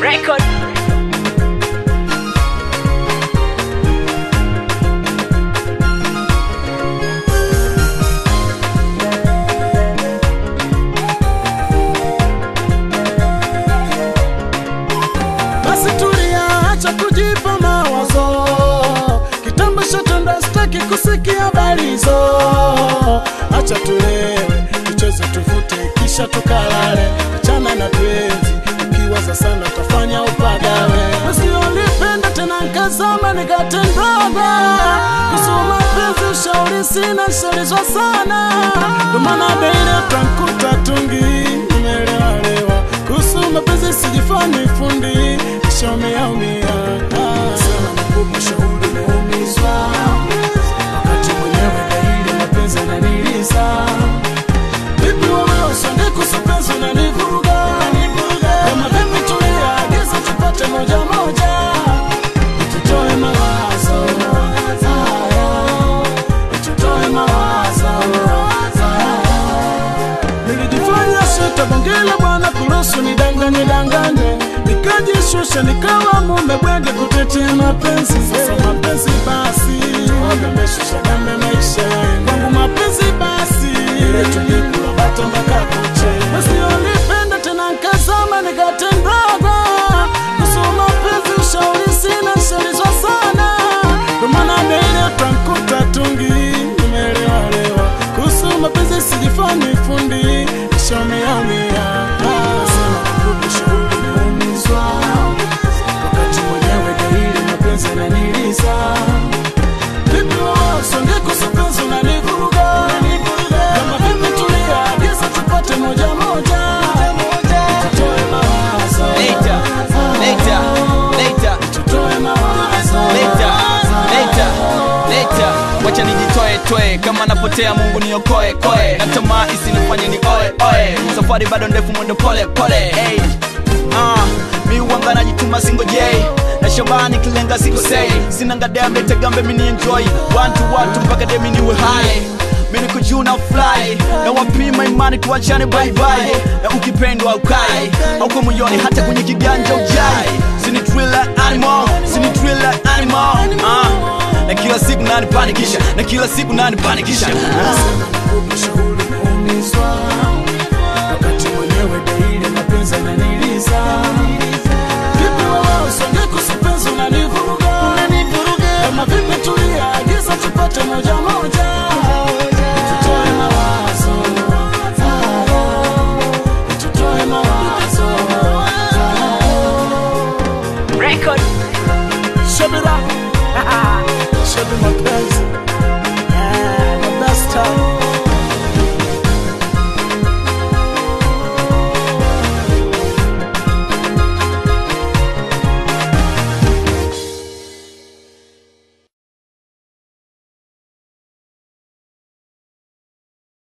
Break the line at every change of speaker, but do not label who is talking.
Record.
Basi tulia, acha kujipa mawazo. Kitambo shatanda, sitaki kusikia habari hizo. Acha tulewe, tucheze, tuvute, kisha tukalale. Achana na penzi, ukiwaza sana utafanya upagawe. Basi ulipenda tena nkazama nikatendaga kusoma penzi, ushauri sina, shaulizwa sana, ndo maana beile utankuta tungi nimelewalewa kuhusu mapenzi sijifanyi fundi ishaumiaumia sana nakupa shauri umeumizwa wakati mwenyewe daili mapenzi ananiliza vipi wewe usonge kuhusu penzi unanivuruga kama vipi tulia agiza tupate moja moja tutoe mawazo haya tutoe mawazo haya Nilijifanya sita bongela bwana kuruhusu nidanganye danganye, nikajishusha nikawa mume bwege kutetea mapenzi. Sasa mapenzi basi wameshusha gambe maisha yangu. kwangu mapenzi basi ile tulikula bata mpaka kuche basi ulipenda tena nkazama nikatendaga kusoma mapenzi ushauri sina shaulizwa sana ndo maana beile utankuta tungi nimelewalewa kuhusu mapenzi sijifanyi fundi ishaumiaumia sema kukupa shauri umeumizwa wakati mwenyewe daili mapenzi ananiliza vipi wewe usonge kuhusu penzi unanivuruga kama vipi tulia agiza tupate moja moja tutoe mawazo
Later, later, later,
tutoe mawazo
later, later, later. Wacha nijitoe toe kama napotea, Mungu niokoe koe, na tamaa isinifanye ni oe oe. Safari bado ndefu, mwendo pole pole. Hey. Ah, mi wanga najituma singojei na shabani kilenga sikosei, sina ngadea mletegambe mini enjoy wantu watu mpaka demi niwe high mimi niko juu na fly na wapima imani tuachane bye bye na ukipendwa ukai hauko moyoni hata kwenye kiganja ujai sini thriller animal sini thriller animal ah na kila siku nani panikisha na kila siku nani panikisha ah.
Nakupa shauri umeumizwa wakati mwenyewe daili mapenzi ananiliza vipi wewe usonge kuhusu penzi unanivuruga kama vipi tulia agiza tupate moja moja tutoe mawazo haya, tutoe mawazo
Record.
Shabira Shabi mapenzi